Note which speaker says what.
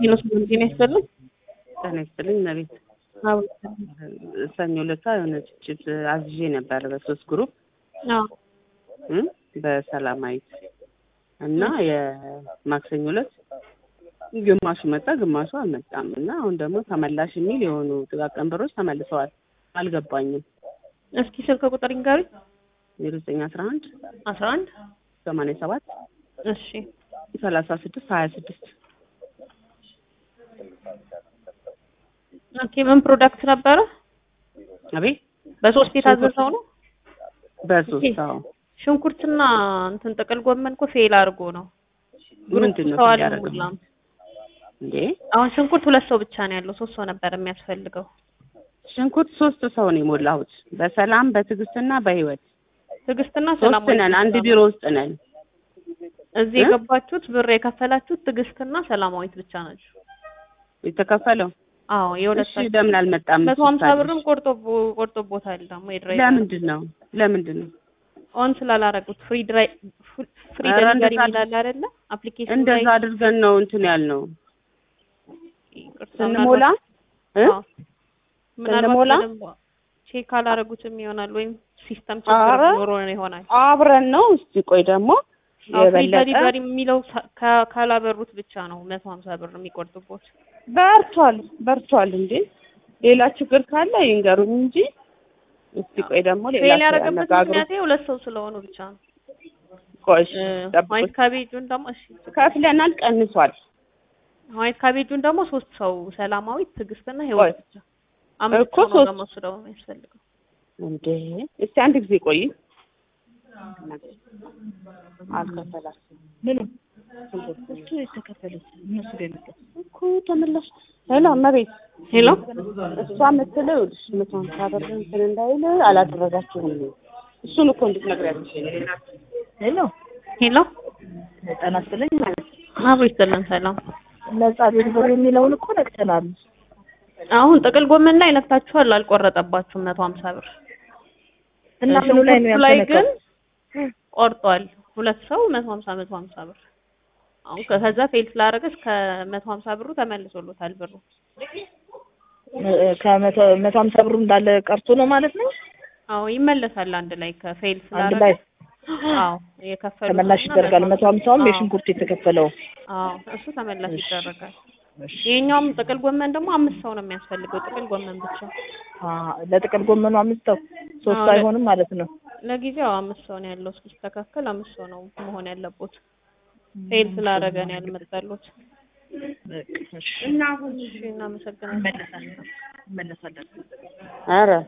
Speaker 1: ኪሎ ስምንት ጤና ይስጥልኝ።
Speaker 2: ጤና ይስጥልኝ እመቤት። ሰኞ ዕለት የሆነ ጭጭት አዝዤ ነበር በሶስት ግሩፕ
Speaker 1: አዎ
Speaker 2: እም በሰላማዊት እና የማክሰኞ ዕለት ግማሹ መጣ፣ ግማሹ አልመጣም እና አሁን ደግሞ ተመላሽ የሚል የሆኑ ጥቃቅን ብሮች ተመልሰዋል። አልገባኝም።
Speaker 1: እስኪ ስልክ ቁጥር ይንገሩኝ።
Speaker 2: ዜሮ ዘጠኝ አስራ አንድ
Speaker 1: አስራ አንድ
Speaker 2: ሰማንያ ሰባት
Speaker 1: እሺ
Speaker 2: ሰላሳ ስድስት ሀያ ስድስት
Speaker 1: ኦኬ ምን ፕሮዳክት ነበረ?
Speaker 2: አቤት
Speaker 1: በሶስት የታዘዘው ነው።
Speaker 2: በሶስት አዎ
Speaker 1: ሽንኩርትና እንትን ጥቅል ጎመን እኮ ፌል አድርጎ ነው።
Speaker 2: ምንድን ነው
Speaker 1: ሰው
Speaker 2: ፌል ያደረገው?
Speaker 1: አልሞላም።
Speaker 2: እንዴ
Speaker 1: አሁን ሽንኩርት ሁለት ሰው ብቻ ነው ያለው። ሶስት ሰው ነበር የሚያስፈልገው።
Speaker 2: ሽንኩርት ሶስት ሰው ነው የሞላሁት በሰላም በትዕግስትና በህይወት
Speaker 1: ትዕግስትና
Speaker 2: ሶስት
Speaker 1: ሰላማዊት
Speaker 2: ነን አንድ
Speaker 1: ብቻ
Speaker 2: ቢሮ
Speaker 1: ነው።
Speaker 2: ውስጥ ነን
Speaker 1: እዚህ
Speaker 2: እ?
Speaker 1: የገባችሁት ብር የከፈላችሁት ትዕግስትና ሰላማዊት ብቻ ናቸው።
Speaker 2: የተከፈለው
Speaker 1: አዎ
Speaker 2: እሺ
Speaker 1: የሁለታችሁ
Speaker 2: ለምን አልመጣም
Speaker 1: መቶ ሀምሳ
Speaker 2: ስታድር?
Speaker 1: ብርም ቆርጦ ቆርጦቦታል ደግሞ የድራይቨር
Speaker 2: ለምንድን ነው ለምንድን ነው
Speaker 1: ኦን ስላላረጉት ፍሪ ድራይ ፍሪ
Speaker 2: ኧረ
Speaker 1: ደሊቨሪ
Speaker 2: እንደዛ
Speaker 1: የሚላል አይደለ አፕሊኬሽን
Speaker 2: እንደዛ አድርገን ነው እንትን ያልነው
Speaker 1: ይቅርታ፣
Speaker 2: ስንሞላ እ?
Speaker 1: አዎ። ምናልባት
Speaker 2: ስንሞላ?
Speaker 1: በደንብ ቼክ አላረጉትም ይሆናል ወይም ሲስተም ችግር
Speaker 2: ኧረ
Speaker 1: ኖሮ ነው ይሆናል።
Speaker 2: አብረን ነው እስቲ ቆይ ደግሞ
Speaker 1: አዎ ፍሪ
Speaker 2: የበለጠ
Speaker 1: ደሊቨሪ የሚለው ሳ- ካ- ካላበሩት ብቻ ነው መቶ ሀምሳ ብር የሚቆርጡቦት።
Speaker 2: በርቷል በርቷል እንዴ ሌላ ችግር ካለ ይንገሩኝ እንጂ እስቲ ቆይ ደግሞ ሌላ
Speaker 1: ፌል
Speaker 2: ሰው
Speaker 1: ያደረገበት
Speaker 2: ያነጋግሩ
Speaker 1: ምክንያት ሁለት ሰው ስለሆኑ ብቻ ነው።
Speaker 2: ቆይ እሺ፣
Speaker 1: እ፣
Speaker 2: ጠብቁኝ።
Speaker 1: ዋይት ካቤጁን ደግሞ እሺ
Speaker 2: ከፍለናል ቀንሷል
Speaker 1: ዋይት ካቤጁን ደግሞ ሶስት ሰው ሰላማዊት፣ ትዕግስትና ህይወት
Speaker 2: ቆይ
Speaker 1: ብቻ አምስት
Speaker 2: እኮ
Speaker 1: ሰው ነው
Speaker 2: ሶስት-
Speaker 1: ደግሞ እሱ ደግሞ የሚያስፈልገው።
Speaker 2: እንዴ እስቲ አንድ ጊዜ ቆይ አልከፈላችሁም
Speaker 3: ምኑ እሱ የተከፈሉት እነሱ ጋር የመጣው
Speaker 2: እኮ ተመላሽ ሄሎ እመቤት
Speaker 1: ሄሎ
Speaker 2: እሷ የምትለው ይኸውልሽ መቶ ሀምሳ ብር እንትን እንዳይል አላደረጋችሁም እሱን እኮ እንድትነግሪያለሽ
Speaker 3: ሄሎ
Speaker 1: ሄሎ
Speaker 3: ጤና ይስጥልኝ ማለት
Speaker 1: አብሮ ይስጥልን ሰላም።
Speaker 3: ነጻ ዴሊቨሪ የሚለውን እኮ ነቅተናል።
Speaker 1: አሁን ጥቅል ጎመን ላይ ነክታችኋል፣ አልቆረጠባችሁም መቶ ሀምሳ ብር
Speaker 3: እና ምኑ ላይ ነው
Speaker 1: ሽንኩርቱ ላይ ግን
Speaker 3: ያልተነካው?
Speaker 1: ቆርጧል። ሁለት ሰው መቶ ሀምሳ መቶ ሀምሳ ብር አሁን ከዛ ፌል ስላደረገ እስከ መቶ ሀምሳ ብሩ ተመልሶሎታል ብሩ።
Speaker 3: እ- ከመቶ መቶ ሀምሳ ብሩ እንዳለ ቀርቶ ነው ማለት ነው።
Speaker 1: አዎ ይመለሳል አንድ ላይ ከፌል
Speaker 3: አንድ
Speaker 1: ስላደረገ
Speaker 3: ላይ
Speaker 1: አዎ የከፈሉት
Speaker 3: ተመላሽ
Speaker 1: እና
Speaker 3: ይደረጋል። መቶ ሀምሳውም
Speaker 1: አዎ፣
Speaker 3: የሽንኩርት የተከፈለው
Speaker 1: አዎ እሱ ተመላሽ
Speaker 3: እሺ።
Speaker 1: ይደረጋል። ይሄኛውም ጥቅል ጎመን ደግሞ አምስት ሰው ነው የሚያስፈልገው ጥቅል ጎመን ብቻ።
Speaker 3: አ ለጥቅል ጎመኑ አምስት ሰው ሶስት
Speaker 1: አዎ፣ ለ-
Speaker 3: አይሆንም ማለት ነው።
Speaker 1: ለጊዜው አምስት ሰው ነው ያለው። እስኪስተካከል አምስት ሰው ነው መሆን ያለበት። ፌል ስላደረገ ነው ያልመጣሉት።
Speaker 3: በቃ እሺ።
Speaker 1: እሺ እናመሰግናለን።
Speaker 3: እንመለሳለን እንመለሳለን።
Speaker 2: ኧረ